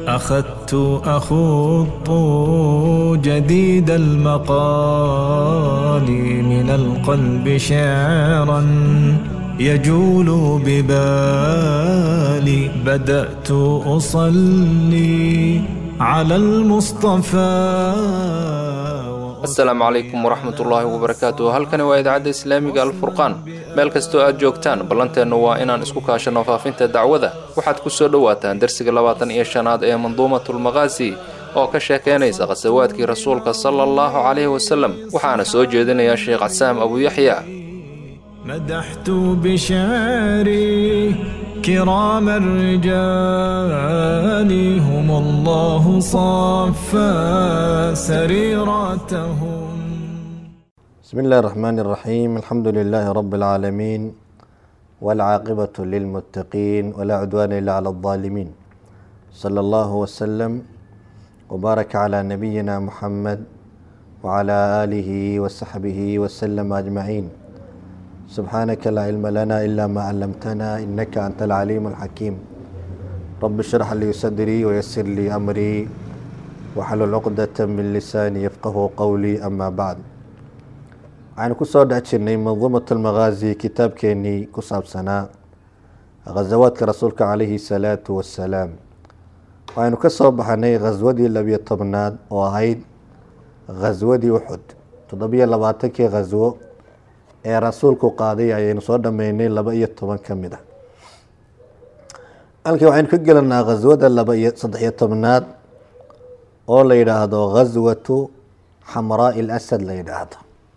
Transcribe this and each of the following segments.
أخذت أخوض جديد المقال من القلب شعرا يجول ببالي بدأت أصلي على المصطفى asalaamu calaykum waraxmat ullaahi wabarakaatu halkani waa idaacadda islaamiga alfurqaan meel kastoo aad joogtaan ballanteennu waa inaan isku kaashanno faafinta dacwada waxaad ku soo dhowaataan dersiga labaatan iyo shanaad ee manduumatulmaqaasi oo ka sheekaynaysa khasawaadkii rasuulka sala allahu calayhi wasalem waxaana soo jeedinaya sheekh casaam abuuyaxya مدحت بشعري كرام الرجال هم الله صفى سريرتهم بسم الله الرحمن الرحيم الحمد لله رب العالمين والعاقبة للمتقين ولا عدوان إلا على الظالمين صلى الله وسلم وبارك على نبينا محمد وعلى آله وصحبه وسلم أجمعين سبحانك لا علم لنا إلا ما علمتنا إنك أنت العليم الحكيم رب اشرح لي صدري ويسر لي أمري وحلل عقدة من لساني يفقه قولي أما بعد waxaynu ku soo dhex jirnay manduumat almaqaazi kitaabkeenii ku saabsanaa khasawaadka rasuulka calayhi salaatu wassalaam waxaynu ka soo baxnay khaswadii labiyo tobnaad oo ahayd khaswadii uxud toddobiyo labaatankii khaswo ee rasuulku qaaday ayaynu soo dhameynay laba iyo toban ka mid ah halkii waxaynu ka gelanaa khaswada laba iyo saddexiyo tobnaad oo la yidhaahdo khaswatu xamraai lasad la yidhaahdo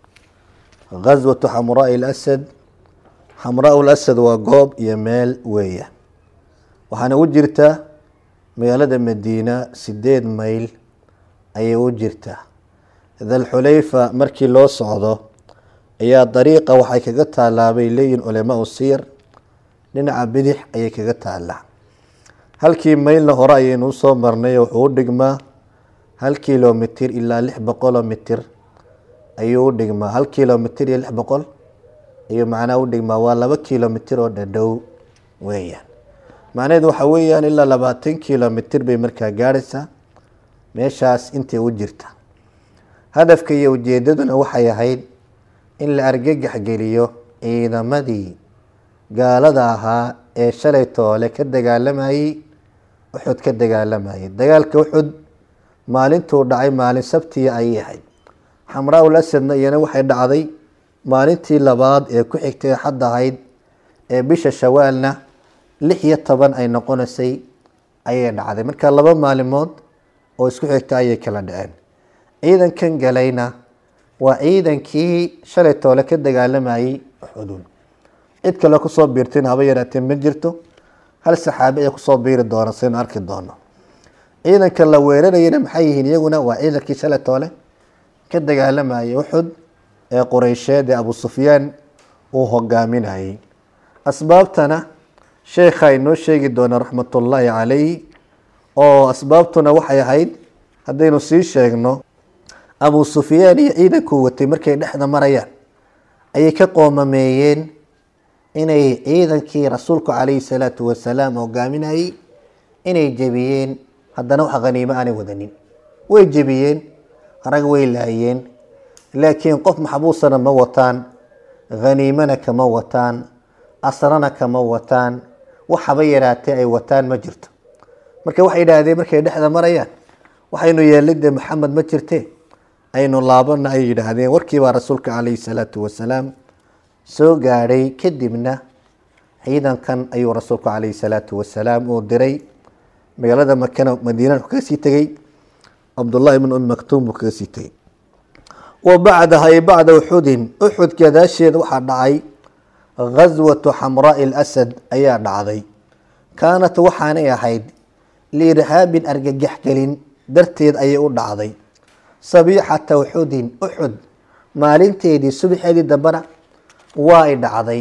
khaswatu xamraai lasad xamraa lasad waa goob iyo meel weeya waxaana u jirtaa magaalada madiina sideed mayl ayay u jirtaa dalxulayfa markii loo socdo ayaa dariiqa waxay kaga taalaabay leeyihin culamaau siir dhinaca bidix ayay kaga taalaa halkii maylna hore ayaynu usoo marnay wuxuu u dhigmaa hal kilomitir ilaa lix boqoloo mitir ayuu u dhigmaa hal kilomitir iyo lix boqol ayuu macnaha u dhigmaa waa laba kilomitir oo dhadhow weeyaan macnaheedu waxa weeyaan ilaa labaatan kilomitir bay markaa gaadhaysaa meeshaas intay u jirta hadafka iyo ujeedaduna waxay ahayd in la argagax geliyo ciidamadii gaalada ahaa ee shalay toole ka dagaalamayey uxud ka dagaalamayay dagaalka uxud maalintuu dhacay maalin sabtiya ayay ahayd xamraa-ul asadna iyana waxay dhacday maalintii labaad ee ku xigtay xad ahayd ee bisha shawaalna lix iyo toban ay noqonaysay ayay dhacday marka laba maalimood oo isku xigta ayay kala dhaceen ciidankan galayna waa ciidankii shalay toole ka dagaalamayey uxudun cid kale kusoo biirtayna haba yaraatee ma jirto hal saxaabi ayaa kusoo biiri doona saynu arki doono ciidanka la weerarayana maxay yihiin iyaguna waa ciidankii shalay toole ka dagaalamayay uxud ee qureysheed ee abu sufyaan uu hogaaminayay asbaabtana sheekha inoo sheegi doona raxmatullaahi calayh oo asbaabtuna waxay ahayd haddaynu sii sheegno abu sufyaan iyo ciidankuu watay markay dhexda marayaan ayay ka qoomameeyeen inay ciidankii rasuulku calayhi salaatu wasalaam hogaaminayey inay jebiyeen haddana wax khaniimo aanay wadanin way jebiyeen rag way laayeen laakiin qof maxbuusana ma wataan khaniimana kama wataan asrana kama wataan waxaba yaraatee ay wataan ma jirto marka waxay yidhaahdeen markay dhexda marayaan waxaynu yeelay dee maxamed ma jirte aynu laabana ay yidhaahdeen warkiibaa rasuulka calayhi salaatu wasalaam soo gaadhay kadibna ciidankan ayuu rasuulku calayhi salaatu wasalaam uu diray magaalada makana madiina wuxuu kaga sii tegey cabdullahi ibn umi maktuum buu kaga sii tegey wa bacdaha ay bacda uxudin uxud gadaasheed waxaa dhacay khaswatu xamraai lasad ayaa dhacday kaanat waxaanay ahayd liirhaabin argagax gelin darteed ayay u dhacday sabiixata uxudin uxud maalinteedii subaxeedii dambena waa ay dhacday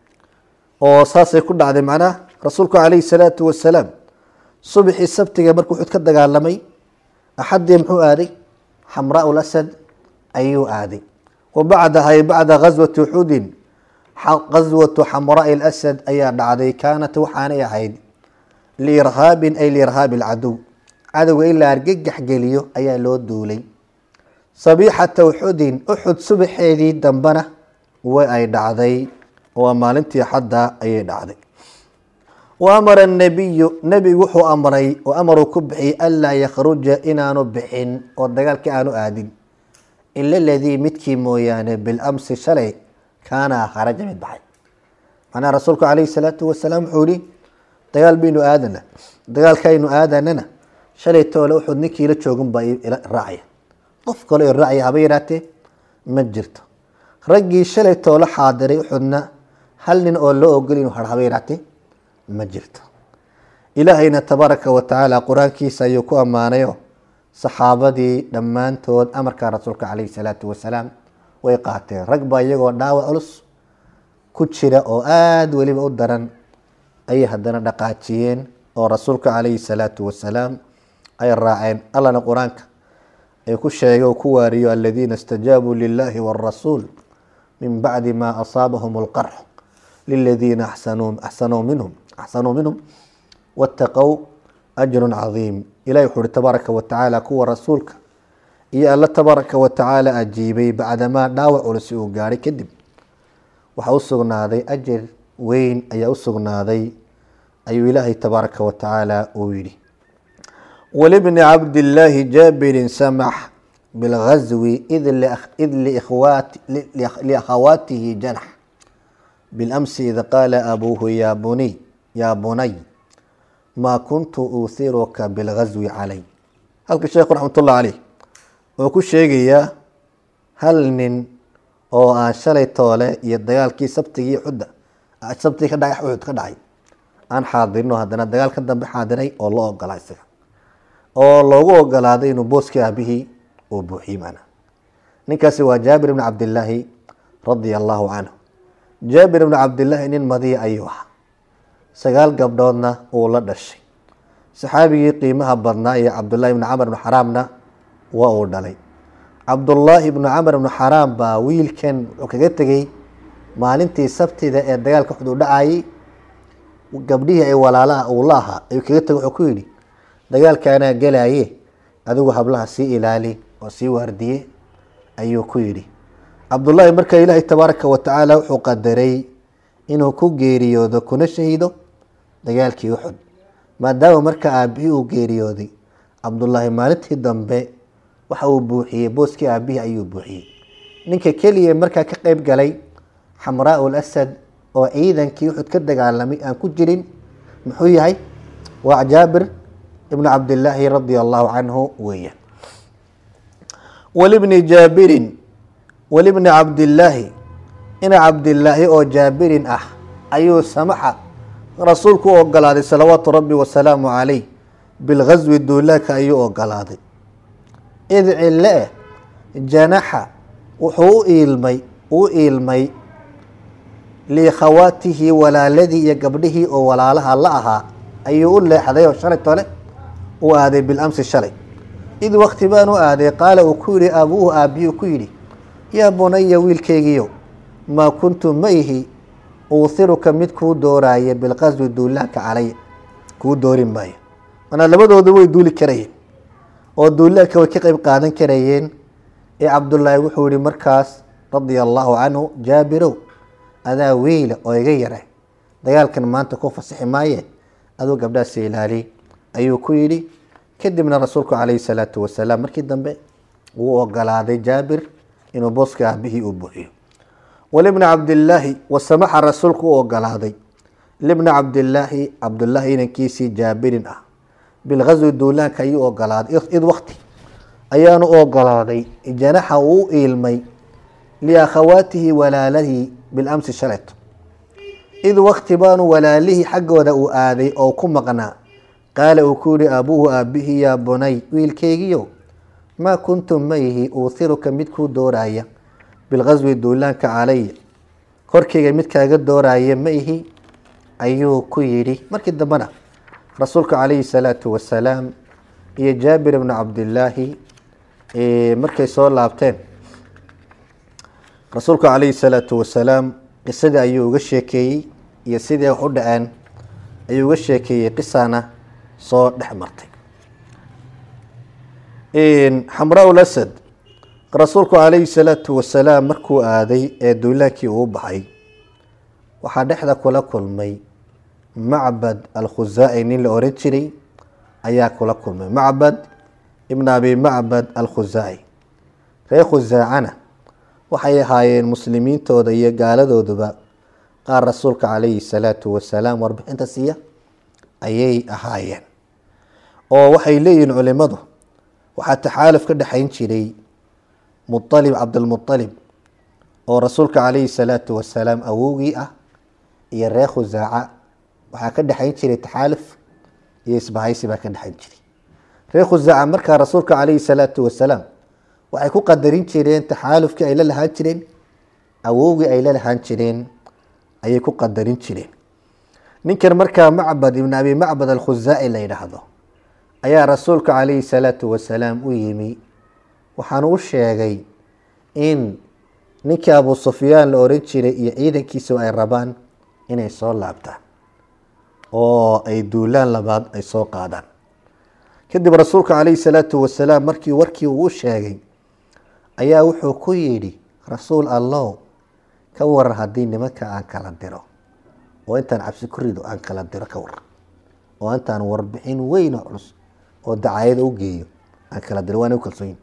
oo saasay ku dhacday macnaha rasuulku calayhi salaatu wasalaam subaxii sabtiga markuu uxud ka dagaalamay axaddii muxuu aaday xamraa lasad ayuu aaday wa bacdaha ay bacda ghaswati uxudin ghaswatu xamraai lasad ayaa dhacday kaanat waxaanay ahayd liirhaabin ay liirhaabi alcadow cadowga in la argagax geliyo ayaa loo duulay sabiixata uxudin uxud subaxeedii dambena way ay dhacday waa maalintii xadda ayay dhacday wa amara anabiyu nebigu wuxuu amray oo amaruu ku bixiyey anlaa yakhruja inaanu bixin oo dagaalkii aanu aadin ila ladii midkii mooyaane bilamsi shalay kaana kharaja mid baxay macnaha rasuulku calayhi salaatu wasalaam wuxuu yihi dagaal baynu aadana dagaalkaynu aadanana shalay toole uxud ninkii la joogun baa raacaya qof kale oo raacaya haba yaraatee ma jirto raggii shalay toole xaadiray uxudna hal nin oo loo ogol inuu har haba yaraatee ma jirto ilaahayna tabaaraka wa tacaala qur-aankiisa ayuu ku ammaanayo saxaabadii dhammaantood amarka rasuulka calayhi salaatu wasalaam way qaateen rag baa iyagoo dhaawac culus ku jira oo aada weliba u daran ayay haddana dhaqaajiyeen oo rasuulka calayhi salaatu wasalaam ay raaceen allana qur-aanka ay ku sheegay oo ku waariyo aladiina istajaabuu lilahi wاrasuul min bacdi ma asaabahum اlqarx liladiina axsanuu minhum axsanuu minhum wاtaqow ajru cadiim ilahi wuxu uhi tabaaraka wa tacaala kuwa rasuulka iyo alla tabaaraka wa tacaala ajiibay bacdamaa dhaawac culus uu gaadhay kadib waxaa u sugnaaday ajar weyn ayaa u sugnaaday ayuu ilaahay tabaaraka wa tacaala uu yidhi walibni cabdillaahi jaabirin samax bilgazwi id liakhawaatihi janax bilamsi id qaala abuuhu ya buniy yaa bunay maa kuntu uuhiruka bilgazwi calay halka sheekhu raxmatullah caleyh wuxuu ku sheegayaa hal nin oo aan shalay toole iyo dagaalkii sabtigii xudda sabtigii ka dhacay uxud ka dhacay aan xaadirin oo haddana dagaal ka dambe xaadiray oo loo ogolaa isaga oo loogu ogolaaday inuu booskii aabihii uu buuxiyey macnaha ninkaasi waa jaabir ibni cabdillaahi radia allahu canhu jaabir ibni cabdillaahi nin madiya ayuu ahaa sagaal gabdhoodna uu la dhashay saxaabigii qiimaha badnaa iyo cabdullaahi ibni camar ibni xaraamna waa uu dhalay cabdullaahi ibnu camar ibnu xaraam baa wiilkan wuxuu kaga tegey maalintii sabtida ee dagaalka xud u dhacayay gabdhihii ay walaalaha uu la ahaa ayuu kaga tegey wuxuu ku yidhi dagaalkaanaa gelaye adigu hablaha sii ilaali oo sii waardiye ayuu ku yidhi cabdullaahi marka ilaahay tabaaraka wa tacaala wuxuu qadaray inuu ku geeriyoodo kuna shahido dagaalkii uxud maadaama marka aabihii uu geeriyooday cabdullaahi maalintii dambe waxa uu buuxiyey booskii aabihii ayuu buuxiyey ninka keliya markaa ka qeyb galay xamraa lasad oo ciidankii uxud ka dagaalamay aan ku jirin muxuu yahay waa jaabir ibnu cabdillaahi radia allahu canhu weeyaan walibni jaabirin walibni cabdillaahi ina cabdillaahi oo jaabirin ah ayuu samaxa rasuulku u ogolaaday salawaatu rabbi wasalaamu calayh bilghaswi duulaaka ayuu ogolaaday id cille eh janaxa wuxuu u iilmay u iilmay liikhawaatihi walaaladii iyo gabdhihii oo walaalaha la ahaa ayuu u leexday oo shalay tole u aaday bilamsi shalay id wakti baan u aaday qaala uu ku yihi aabuuhu aabbihi ku yidhi yaa bunaya wiilkeygiiyo maa kuntu ma ihi uuhiruka mid kuu dooraaya bilqaswi duulaanka calay kuu doori maayo manaa labadooda way duuli karayeen oo duulaanka way ka qeyb qaadan karayeen ee cabdullaahi wuxuu yihi markaas radia allaahu canhu jaabirow adaa wiila oo iga yara dagaalkan maanta ku fasixi maaye aduu gabdhaasi ilaali ayuu ku yidhi kadibna rasuulku calayhi salaatu wasalaam markii dambe wuu ogolaaday jaabir inuu booska aabihii uu buuxiyo walibna cabdillaahi wasamaxa rasuulku u ogolaaday libna cabdillaahi cabdullaahi inankiisii jaabirin ah bilghaswi duulaanka ayuu ogolaaday id wakti ayaanu u ogolaaday janaxa uu u iilmay liakhawaatihi walaalihii bilamsi shaleto id wakti baanu walaalihii xaggooda uu aaday oo ku maqnaa qaala uu ku yihi aabuuhu aabihii yaa bunay wiilkeygiyo maa kuntu ma ihi uuhiruka mid kuu dooraya bilghaswi duulaanka calaya korkeyga mid kaaga dooraya ma ihi ayuu ku yidhi markii dambena rasuulka calayhi salaatu wasalaam iyo jaabir ibnu cabdillaahi markay soo laabteen rasuulka calayhi salaatu wasalaam qisadii ayuu uga sheekeeyey iyo sidii wax u dhaceen ayuu uga sheekeeyey qisana soo dhex martay xamraa lasad rasuulku calayhi salaatu wasalaam markuu aaday ee duulaankii uu baxay waxaa dhexda kula kulmay macbad alkhusaaci nin la oran jiray ayaa kula kulmay macbad ibn abi macbad alkhusaaci reer khusaacana waxay ahaayeen muslimiintooda iyo gaaladooduba qaar rasuulka calayhi salaatu wasalaam warbixinta siiya ayay ahaayeen oo waxay leeyihiin culimadu waxaa taxaaluf ka dhexayn jiray mualib cabdilmualib oo rasuulka calayhi salaatu wasalaam awowgii ah iyo reer khusaaca waxaa ka dhexayn jiray taxaaluf iyo isbahaysi baa ka dhexayn jiray reer khusaaca markaa rasuulka calayhi salaatu wasalaam waxay ku qadarin jireen taxaalufkii ay la lahaan jireen awowgii ay la lahaan jireen ayay ku qadarin jireen ninkan markaa macbad ibn abi macbad alkhusaaci la yidhaahdo ayaa rasuulka calayhi salaatu wasalaam u yimi waxaanu u sheegay in ninkii abu sufyaan la oran jiray iyo ciidankiisa ay rabaan inay soo laabtaan oo ay duulaan labaad ay soo qaadaan kadib rasuulka calayhi salaatu wasalaam markii warkii uu u sheegay ayaa wuxuu ku yidhi rasuul allow ka waran haddii nimanka aan kala diro oo intaan cabsi ku rido aan kala diro ka waran oo intaan warbixin weyn oo culus oo dacaayada u geeyo aan kala diro waana u kalsooyin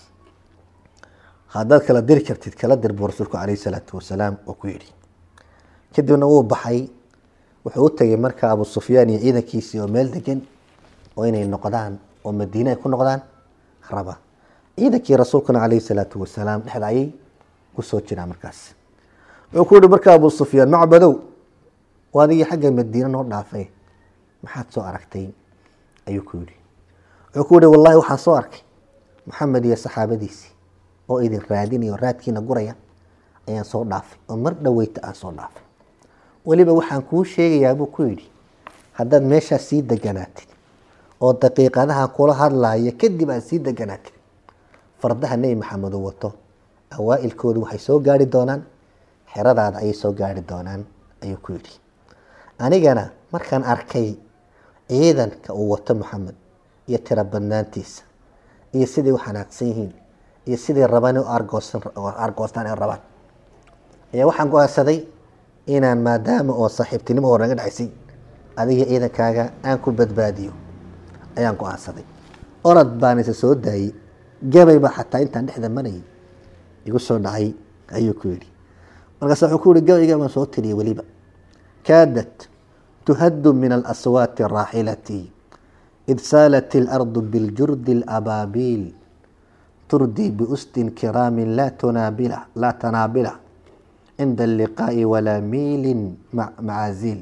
haddaad kala diri kartid kala dir buu rasuulku calayhi salaatu wasalaam oo ku yidhi kadibna wuu baxay wuxuu u tegay marka abu sufyaan iyo ciidankiisii oo meel degan oo inay noqdaan oo madiine ay ku noqdaan raba ciidankii rasuulkuna calayhi salaatu wasalaam dhexda ayay kusoo jiraan markaas wuxuu ku yihi marka abu sufyaan macbadow oo adigii xagga madiine noo dhaafay maxaad soo aragtay ayuu ku yidhi wuxuu ku yihi wallahi waxaan soo arkay maxamed iyo saxaabadiisii oo idin raadinaya oo raadkiina guraya ayaan soo dhaafay oo mar dhoweyta aan soo dhaafay weliba waxaan kuu sheegayaa buu ku yidhi haddaad meeshaas sii deganaatid oo daqiiqadaha kula hadlaya kadib aad sii deganaatid fardaha nebi maxamed uu wato awaa-ilkoodu waxay soo gaari doonaan xeradaada ayay soo gaari doonaan ayuu ku yidhi anigana markaan arkay ciidanka uu wato maxamed iyo tiro badnaantiisa iyo siday u xanaaqsan yihiin iyo siday rabaan argoostaan ay rabaan ayaa waxaan go-aansaday inaan maadaama oo saaxiibtinimo hore naga dhacaysay adiga ciidankaaga aan ku badbaadiyo ayaan go-aansaday orad baan isa soo daayey gabay baa xataa intaan dhexda marayay igu soo dhacay ayuu ku yidhi markaas wuxuu ku yihi gabayga baan soo tiriyay weliba kaadat tuhaddu min alaswaati raaxilati id saalat ilardu biljurdi alabaabiil turdii biusdin kiraamin laa tunaabila laa tanaabila cinda alliqaa'i walaa miilin macaaziil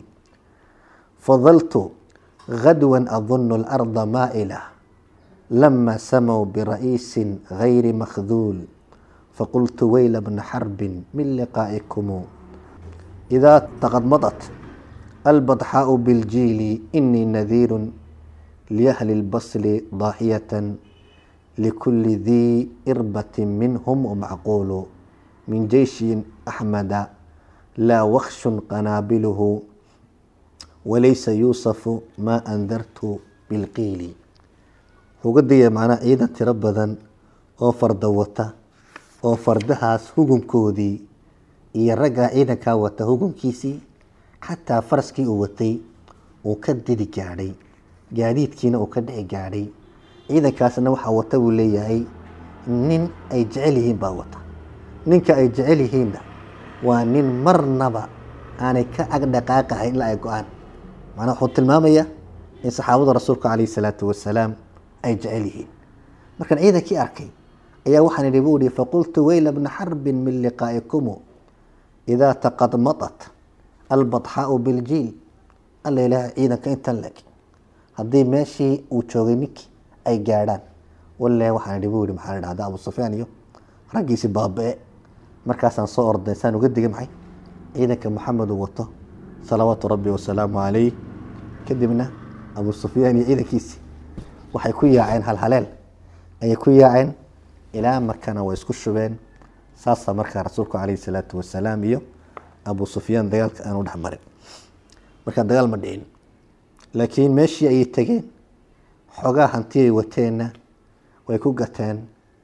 fadaltu غدوا أظن الأرض مائلة لما سموا برئيس غير مخذول فقلت ويل ابن حرب من لقائكم إذا تغمضت البطحاء بالجيل إني نذير لأهل البصل ضاحية لكل ذي إربة منهم ومعقول من جيش أحمد لا وخش قنابله walaysa yuusafu maa andartu bilqiili wuxuu ga digaya macnaa ciidan tiro badan oo farda wata oo fardahaas hugunkoodii iyo raggaa ciidankaa wata hugunkiisii xataa faraskii uu watay uu ka didi gaadhay gaadiidkiina uu ka dhici gaadhay ciidankaasna waxaa wata buu leeyahay nin ay jecel yihiin baa wata ninka ay jecel yihiinna waa nin marnaba aanay ka agdhaqaaqahayn ilaa ay go-aan macnaa wuxuu tilmaamayaa in saxaabada rasuulka calayhi salaatu wasalaam ay jecel yihiin markaan ciidankii arkay ayaa waxaan idhi buu ihi faqultu weyla bna xarbin min liqaa'ikumu idaa taqadmadat albadxaau biljiil alla ilaaha ciidanka intan leg haddii meeshii uu joogay ninkii ay gaadhaan walle waxaan idhi buu ihi maxaa la dhahdaa abu sufyaan iyo raggiisi baaba-e markaasaan soo orday saan uga digay maxay ciidanka maxamed uu wato salawaatu rabbi wasalaamu calayh kadibna abu sufyaan iyo ciidankiisii waxay ku yaaceen halhaleel ayay ku yaaceen ilaa markana way isku shubeen saasaa markaa rasuulku calayhi salaatu wasalaam iyo abu sufyaan dagaalka aanu dhex marin markaa dagaal ma dhicin laakiin meeshii ayay tegeen xoogaa hanti ay wateenna way ku gateen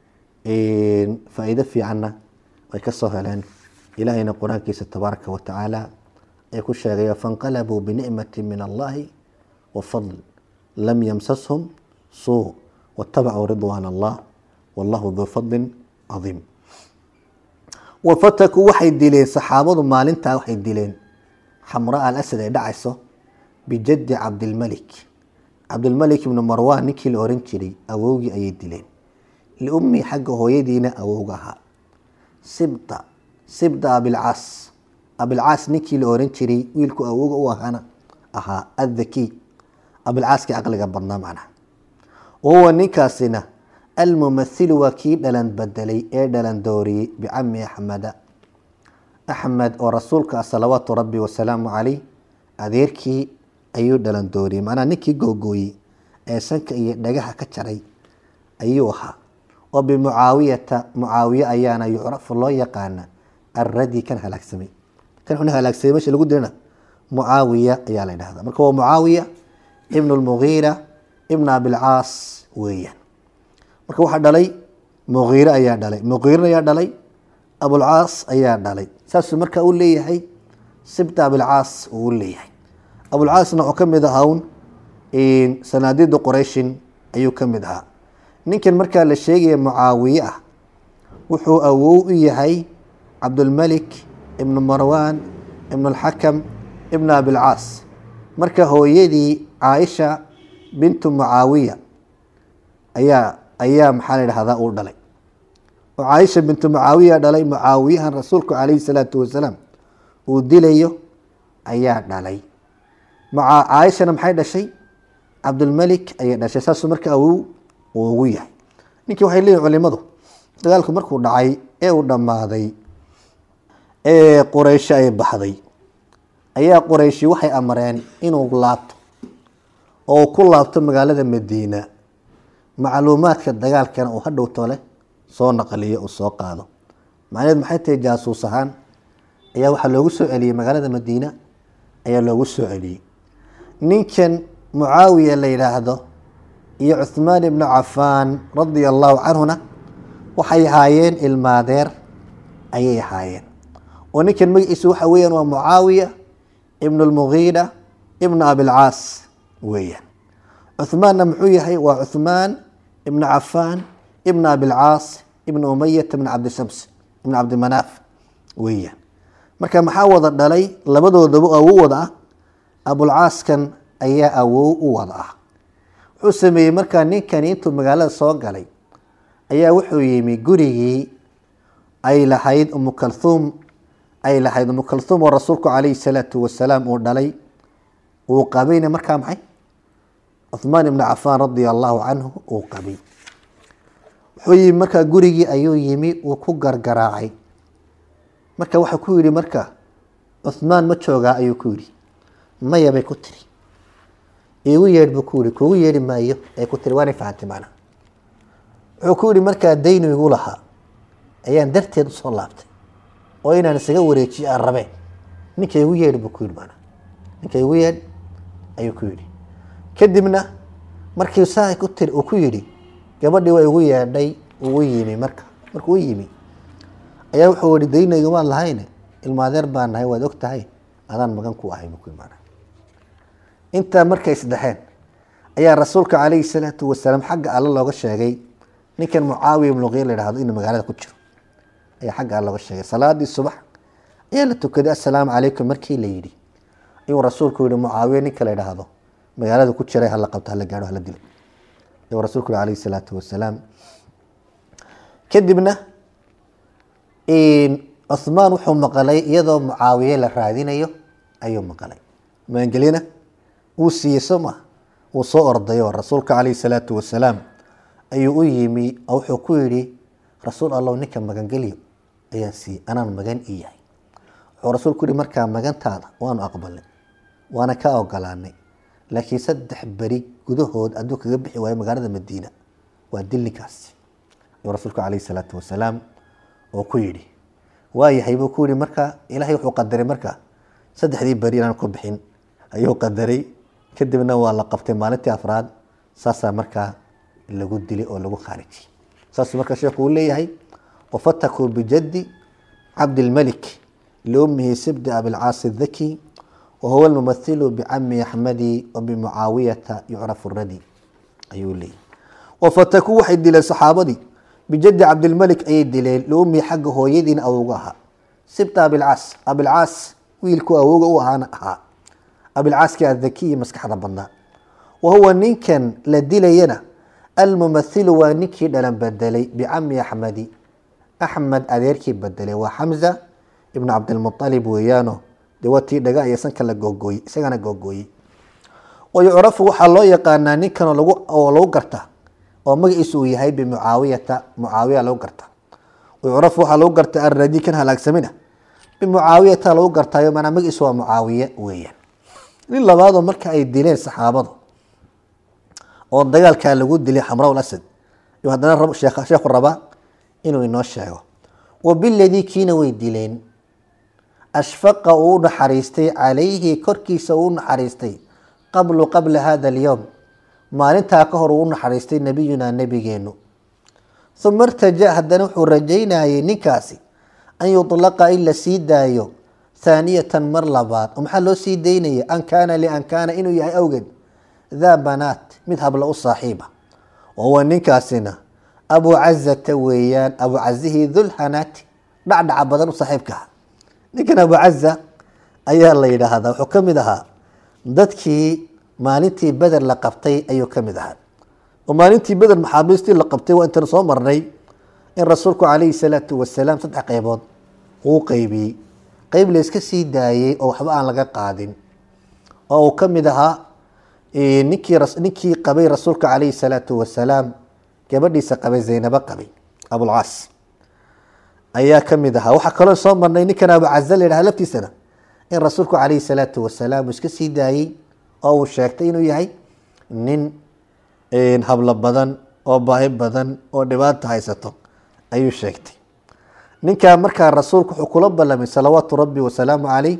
faa-iido fiicanna way ka soo heleen ilaahayna qur-aankiisa tabaaraka wa tacaala ay ku sheegayo fanqalabuu binicmati min allahi wa fadl lam yamsashum suu watabacuu ridwaan allah wallahu duu fadlin cadiim wafatakuu waxay dileen saxaabadu maalintaa waxay dileen xamraa alasad ay dhacayso bijaddi cabdilmalik cabdilmalik ibnu marwan ninkii la oran jiray awowgii ayay dileen liummi xagga hooyadiina awowga ahaa sibta sibta abilcaas abilcaas ninkii la oran jiray wiilku awowga u ahaana ahaa athaki abilcaaskii caqliga badnaa macnaha wahuwa ninkaasina almumathilu waa kii dhalan bedelay ee dhalan dooriyey bicami axmeda axmed oo rasuulka ah salawaatu rabbi wasalaamu caleyh adeerkii ayuu dhalan dooriyey macnaha ninkii googooyey ee sanka iyo dhagaha ka jaray ayuu ahaa oo bimucaawiyata mucaawiye ayaana yucrafu loo yaqaana alradi kan halaagsamay kan xuna halaagsamay meesha lagu dirana mucaawiya ayaa la dhahdaa marka waa mucaawiya ibnu lmugiira ibn abilcaas weeyaan marka waxaa dhalay mugiire ayaa dhalay mugiirna ayaa dhalay abulcaas ayaa dhalay saasuu marka u leeyahay sibta abilcaas uu leeyahay abulcaasna wuxuu ka mid ahaa un sanaadiida qurayshin ayuu ka mid ahaa ninkan markaa la sheegaya mucaawiye ah wuxuu awow u yahay cabdulmalik ibnu marwan ibnu alxakam ibnu abilcaas marka hooyadii caaisha bintu mucaawiya ayaa ayaa maxaa la dhahdaa uu dhalay oo caaisha bintu mucaawiya dhalay mucaawiyahan rasuulku calayhi salaatu wasalaam uu dilayo ayaa dhalay caaishana maxay dhashay cabdulmalik ayay dhashay saasuu marka awow uu ugu yahay ninkii waxay leeyihin culimadu dagaalku markuu dhacay ee uu dhammaaday ee quraysho ay baxday ayaa qurayshi waxay amreen inuu laabto oo ku laabto magaalada madiina macluumaadka dagaalkana uu hadhow tole soo naqliyo uu soo qaado macnaheed maxay tahay jaasuus ahaan ayaa waxaa loogu soo celiyey magaalada madiina ayaa loogu soo celiyey ninkan mucaawiya la yidhaahdo iyo cuhmaan ibnu cafaan radia allahu canhuna waxay ahaayeen ilmaadeer ayay ahaayeen oo ninkan magaciisa waxa weeyaan waa mucaawiya ibnu lmugiira ibnu abilcaas weeyaan cuhmaanna muxuu yahay waa cuhmaan ibnu cafaan ibnu abilcaas ibnu umayata ibn cabdishams ibn cabdimanaaf weeyaan marka maxaa wada dhalay labadoodaba awow wada ah abulcaaskan ayaa awow u wada ah wuxuu sameeyey markaa ninkani intuu magaalada soo galay ayaa wuxuu yimi gurigii ay lahayd umu kalhuum ay lahayd umu kalhuum oo rasuulku calayhi salaatu wasalaam uu dhalay uu qabayna markaa maxay cuhmaan ibnu cafaan radia allahu canhu uu qabay wuxuu yimi markaa gurigii ayuu yimi uu ku gargaraacay marka waxaa ku yidhi marka cuhmaan ma joogaa ayuu ku yidhi maya bay ku tiri iigu yeedh buu ku yihi kuugu yeedhi maayo ay ku tiri waanay fahantay macnaha wuxuu ku yihi markaa daynu igu lahaa ayaan darteed usoo laabtay oo inaan isaga wareejiyo aan rabeen ninka igu yeedh buu ku yihi macnaha ninka igu yeedh ayuu ku yidhi kadibna markii saa ku tiri uu ku yidhi gabadhii waa igu yeedhay ugu yimi marka markuu u yimi ayaa wuxuu yihi dayna igumaan lahayne ilmaadeer baan nahay waad og tahay adaan magan ku ahay buu ku yihi macnaha intaa markay isdhexeen ayaa rasuulka calayhi salaatu wasalaam xagga alle looga sheegay ninkan mucaawiya ibnuqiir la yhahdo inuu magaalada ku jiro ayaa xagga alle looga sheegay salaadii subax ayaa la tukaday assalaamu calaykum markii la yidhi ayuu rasuulku yihi mucaawiya ninka la yidhaahdo magaalada ku jiray hala qabto hala gaadho hala dilo ayuu rasuulku yihi calayhi salaatu wasalaam kadibna cuhmaan wuxuu maqalay iyadoo mucaawiye la raadinayo ayuu maqalay maangelyana wuu siiyey soo maa wuu soo ordayo rasuulka calayhi salaatu wasalaam ayuu u yimi oo wuxuu ku yidhi rasuul allow ninka magangelyo ayaan siiyey anaan magan ii yahay wuxuu rasuulku yihi markaa magantaada waanu aqbalnay waana ka ogolaanay laakiin saddex beri gudahood hadduu kaga bixi waayo magaalada madiina waa dil ninkaasi ayuu rasuulku calayhi salaatu wasalaam oo ku yidhi waayahay buu ku yihi marka ilaahay wuxuu qadaray marka saddexdii beri inaan ku bixin ayuu qadaray kadibna waa la qabtay maalintii afraad saasaa markaa lagu dilay oo lagu khaarijiyey saasuu marka sheekhu uu leeyahay wafatakuu bijaddi cabdilmalik liummihi sibdi abilcaasi dhaki wahuwa almumathilu bicami axmadi wabimucaawiyata yucrafu radi ayuu leeyahy wafatakuu waxay dileen saxaabadii bijaddi cabdilmalik ayay dileen liummihi xagga hooyadiina awowga ahaa sibta abilcaas abilcaas wiilku awowga u ahaana ahaa abilcaaskii adhakiyi maskaxda badnaa wahuwa ninkan la dilayana almumathilu waa ninkii dhalan bedelay bicami axmedi axmed adeerkii bedelay waa xamza ibnu cabdilmualib weeyaano dee waa tii dhaga iyo sanka la googooyey isagana googooyey wayucrafu waxaa loo yaqaanaa ninkan oo lagu garta oo magaciisu uu yahay bimucaawiyata mucaawiya lagu garta wayucrafu waxaa lagu garta aradi kan halaagsamina bimucaawiyata lagu gartayo manaa magaciisu waa mucaawiye weeyaan nin labaadoo marka ay dileen saxaabadu oo dagaalkaa lagu dilay xamraw asad yu haddana sheekhu rabaa inuu inoo sheego wabiladii kiina way dileen ashfaqa uu naxariistay calayhi korkiisa uu naxariistay qablu qabla hada alyowm maalintaa ka hor uu naxariistay nebiyunaa nebigeenu uma irtaja haddana wuxuu rajaynayay ninkaasi an yutlaqa in la sii daayo thaaniyatan mar labaad oo maxaa loo sii daynaya an kaana lian kaana inuu yahay awgeed daa banaat mid habla u saaxiiba wahuwa ninkaasina abu cazata weeyaan abu cazihii dulhanaati dhacdhaca badan u saaxiibka ah ninkan abu caza ayaa la yidhaahdaa wuxuu ka mid ahaa dadkii maalintii beder la qabtay ayuu ka mid ahaa oo maalintii beder maxaabiistii la qabtay waa intan soo marnay in rasuulku calayhi salaatu wasalaam saddex qeybood uu qeybiyey qeyb layska sii daayey oo waxba aan laga qaadin oo uu ka mid ahaa ninkii ninkii qabay rasuulka calayhi salaatu wasalaam gabadhiisa qabay zaynabo qabay abulcaas ayaa ka mid ahaa waxaa kaloo soo marnay ninkan abu caza la yidhaha laftiisana in rasuulku calayhi salaatu wasalaam uu iska sii daayey oo uu sheegtay inuu yahay nin hablo badan oo baahi badan oo dhibaata haysato ayuu sheegtay ninkaa markaa rasuulku wuxuu kula ballamay salawaatu rabbi wasalaamu caleyh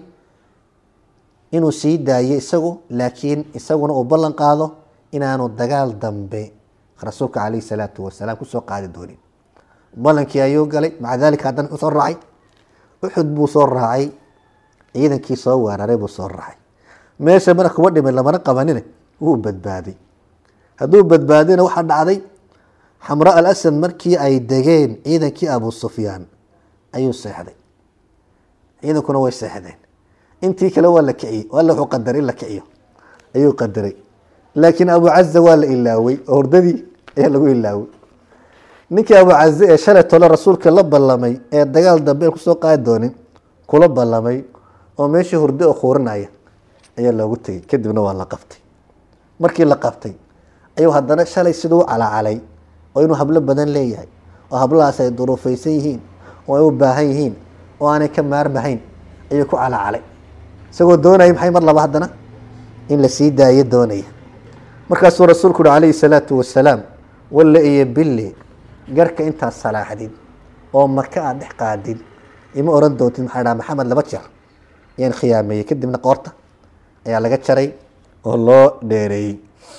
inuu sii daayo isagu laakiin isaguna uu ballan qaado inaanu dagaal dambe rasuulka calayhi salaatu wasalaam kusoo qaadi doonin ballankii ayuu galay maca dalika haddana wuxuu soo raacay uxud buu soo raacay ciidankii soo weeraray buu soo raacay meesha mana kuba dhimay lamana qabanine wuu badbaaday hadduu badbaadina waxaa dhacday xamra al asad markii ay degeen ciidankii abu sufyaan ayuu seexday ciidankuna way seexdeen intii kale waa la kiciyey alla wuxuu qadaray in la kiciyo ayuu qadaray laakiin abu caza waa la ilaawey oo hordadii ayaa lagu ilaawey ninkii abu caze ee shalay tole rasuulka la ballamay ee dagaal dambe aan kusoo qaadi doonin kula ballamay oo meeshii hurdo oo khuurinaya ayaa loogu tegey kadibna waa la qabtay markii la qabtay ayuu haddana shalay siduu u calacalay oo inuu hablo badan leeyahay oo hablahaas ay duruufaysan yihiin oo ay u baahan yihiin oo aanay ka maarmahayn ayuu ku calacalay isagoo doonaya maxay mar laba haddana in la sii daayo doonaya markaasuu rasuulku uhi calayhi salaatu wasalaam walle iyo bille garhka intaad salaaxdid oo maka aad dhex qaadid ima oran doontid maxaa dhaha maxamed laba jeer ayaan khiyaameeyey kadibna qoorta ayaa laga jaray oo loo dheereeyey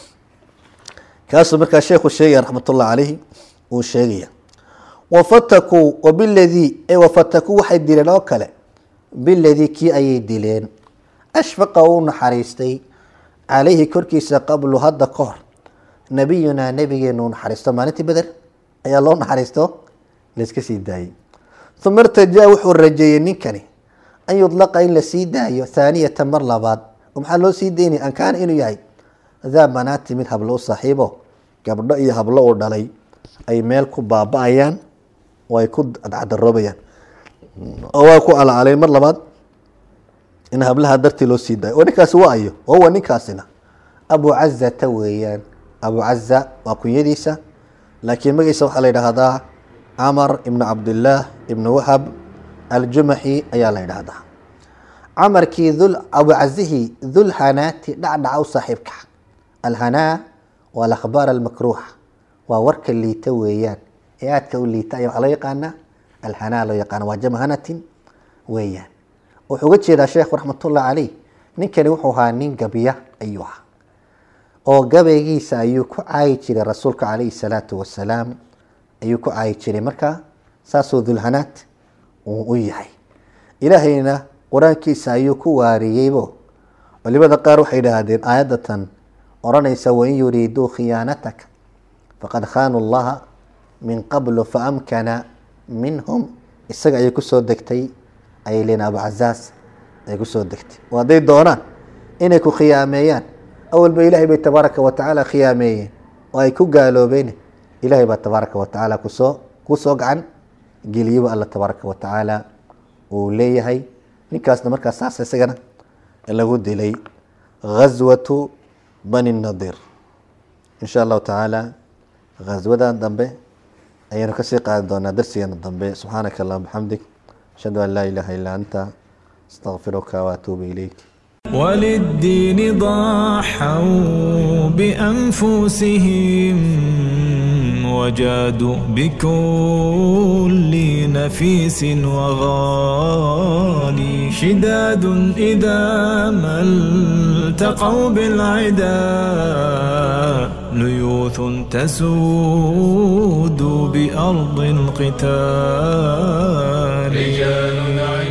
kaasuu markaa sheekhu sheegaya raxmatullah calayhi uu sheegaya wafatakuu wabiladii e wafatakuu waxay dileen oo kale biladii kii ayay dileen ashfaqa uu naxariistay calayhi korkiisa qablu hadda ka hor nabiyunaa nabigeenu naxariisto maalintii beder ayaa loo naxariisto layska sii daayey uma irtajaa wuxuu rajeeyey ninkani an yudlaqa in la sii daayo thaaniyata mar labaad oo maxaa loo sii daynaya an kaana inuu yahay daa banaati mid hablo u saaxiibo gabdho iyo hablo uu dhalay ay meel ku baaba-ayaan oo ay ku cadcaroobayaan oo waa ku alacalayn mar labaad in hablaha dartii loo sii daayo oo ninkaasi waa ayo wahuwa ninkaasina abu cazata weeyaan abu caza waa kunyadiisa laakiin magaciisa waxaa la yidhaahdaa camar ibnu cabdillaah ibnu wahab aljumaxi ayaa la yidhaahdaa camarkii dul abucazihii dulhanaati dhacdhaca u saaxiibka alhanaa waa alakhbaar almakruuxa waa warka liita weeyaan ee aadka u liita ayaa waxaa loo yaqaanaa alhanaa loo yaqaana waa jamhanatin weeyaan wuxuu uga jeedaa sheekhu raxmatullah caleyh ninkani wuxuu ahaa nin gabiya ayuu ahaa oo gabaygiisa ayuu ku caayi jiray rasuulka calayhi salaatu wasalaam ayuu ku caayi jiray marka saasuu dulhanaad uu u yahay ilaahayna qur-aankiisa ayuu ku waariyeybo culimada qaar waxay idhaahdeen aayadatan odhanaysa wain yuriiduu khiyaanataka faqad khaanuu llaha min qablu faamkana minhum isaga ayay kusoo degtay ayay leeyiin abucazaas ay kusoo degtay oo hadday doonaan inay ku khiyaameeyaan awalba ilaahay bay tabaaraka wa tacaala khiyaameeyeen oo ay ku gaaloobeen ilaahay baa tabaaraka wa tacaala kusoo kusoo gacan geliyaba alla tabaaraka wa tacaala uu leeyahay ninkaasna markaas saas isagana lagu dilay ghaswatu bani nadir insha allahu tacaala ghaswadan dambe ayaynu kasii qaadi doonaa darsigeena dambe subxaanaka allahuma bixamdik ashhadu an laa ilaaha illaa anta astaqfiruka waatuubu ilayk وللدين ضحوا بأنفسهم وجادوا بكل نفيس وغالي شداد إذا ما التقوا بالعدا ليوث تسود بأرض القتال رجال